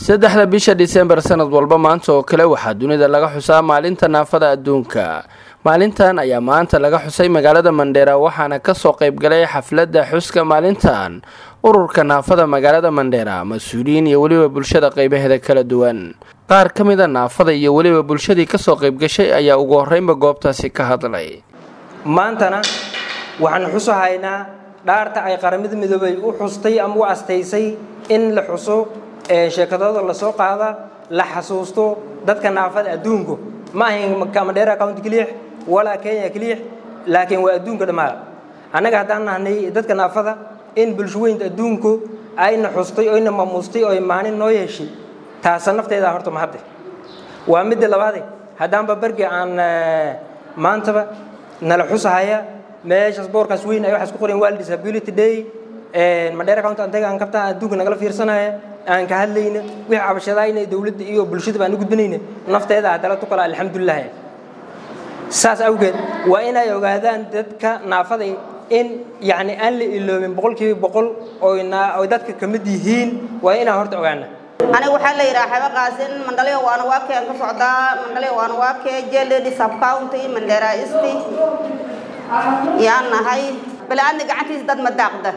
saddexda bisha disembar sanad walba maanta oo kale waxaa dunida laga xusaa maalinta naafada adduunka maalintan ayaa maanta laga xusay magaalada mandheera waxaana kasoo qaybgalay xafladda xuska maalintan ururka naafada magaalada mandheera mas-uuliyiin iyo weliba bulshada qeybaheeda kala duwan qaar ka mida naafada iyo weliba bulshadii kasoo qaybgashay ayaa ugu horeynba goobtaasi ka hadlay maantana waxaan xusahaynaa dhaarta ay qaramada midoobay u xustay ama u astaysay in la xuso sheekadooda lasoo qaada la xasuusto dadka naafada adduunku ma ahayn kamadheera county keliix walaa kenya keliix laakiin waa adduunka dhammaada annaga haddaan nahnay dadka naafada in bulshaweynta adduunku ayna xustay oyna mamuustay oy maalin noo yeeshay taasa nafteeda horta mahadde waa midda labaade haddaanba berge aan maantaba nala xusahaya meeshaas boorkaas weyn ay waxaas ku qoreen world disability day madheera county antaga aan kabtaa adduunka nagala fiirsanaya aan ka hadlayna wixii cabashadaayna dowladda iyo bulshadaba aan u gudbanayna nafteeda haddala tukala alxamdulilah saas awgeed waa inay ogaadaan dadka naafaday in yacni aan la iloobin boqolkiiba boqol oy dadka ka mid yihiin waa inaan horta ogaana aniga waxaa la yidhaha xaba qaasin mandhalyo waana waa keen ka socdaa mandhalyo waana waa kee jeledi subcounty mandheera isti yaan nahay balaadna gacantiisa dad ma daaqda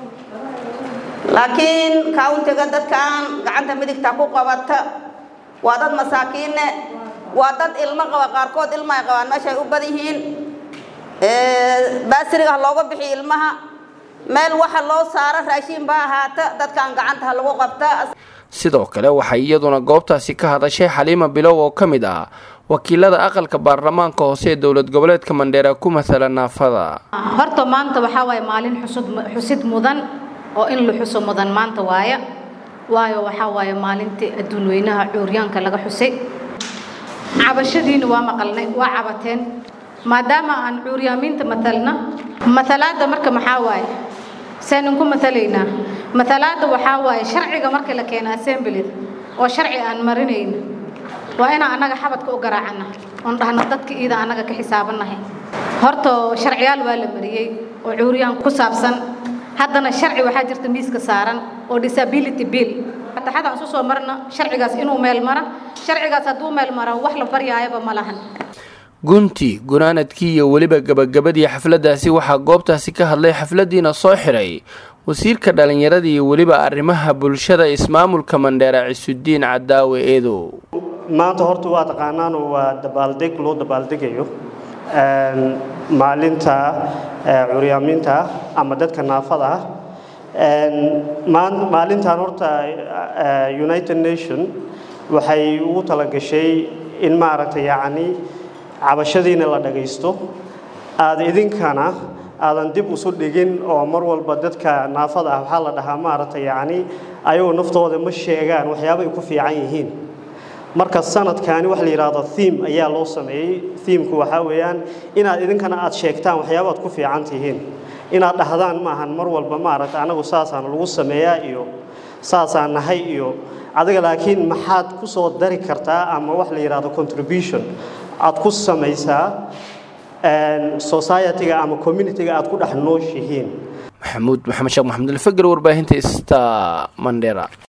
laakiin countiga dadkan gacanta midigta ku qabata waa dad masaakiinne waa dad ilmo qaba qaarkood ilma ay qabaan meesha ay u bad yihiin baasiriga ha looga bixiyo ilmaha meel waxa loo saaro raashiin baa ahaata dadkan gacanta ha lagu qabta sidoo kale waxay iyaduna goobtaasi ka hadashay xaliima bilow oo ka mid ah wakiilada aqalka baarlamaanka hoose ee dowlad goboleedka mandheera ku matala naafada horta maanta waxaa waaye maalin xusud xusid mudan oo in la xuso mudan maanta waaya waayo waxaa waaye maalintii adduun weynaha cuuryaanka laga xusay cabashadiina waa maqalnay waa cabateen maadaama aan cuuryaamiinta matalna matalaadda marka maxaa waaye seenan ku matalaynaa matalaadda waxaa waaye sharciga marka la keena assemblida oo sharci aan marinayna waa inaan annaga xabadka u garaacana oon dhahno dadka iida annaga ka xisaabannahay horta sharciyaal waa la mariyey oo cuuryaan ku saabsan haddana sharci waxaa jirta miiska saaran oo disability bill fataxada aan isu soo marna sharcigaas inuu meel mara sharcigaas hadduu meel mara wax la baryaayaba ma lahan gunti gunaanadkii iyo weliba gabagabadii xafladdaasi waxaa goobtaasi ka hadlay xafladdiina soo xidhay wasiirka dhallinyarada iyo weliba arrimaha bulshada ismaamulka mandheera cisudiin cadaawe eedow maanta horta waa taqaanaan waa dabaaldeg loo dabaaldegayo maalinta curyaamiinta ama dadka naafada ah maalintan horta united nation waxay ugu talagashay in maaragtay yacni cabashadiina la dhagaysto aada idinkana aadan dib usu dhigin oo mar walba dadka naafada ah waxaa la dhahaa maaragtay yacni ayagoo naftooda ma sheegaan waxyaaba ay ku fiican yihiin marka sanadkani waxa la yidhaahdo theme ayaa loo sameeyey themku waxaa weeyaan inaad idinkana aad sheegtaan waxyaabaad ku fiican tihiin inaad dhahdaan maahan mar walba maaragta anagu saasaan lagu sameeyaa iyo saasaan nahay iyo adiga laakiin maxaad ku soo dari kartaa ama wax la yidhaahdo contribution aad ku samaysaa society-ga ama community-ga aad ku dhex nooshihiin maxamuud maxamed sheekh maxamed alfagar warbaahinta sta mandera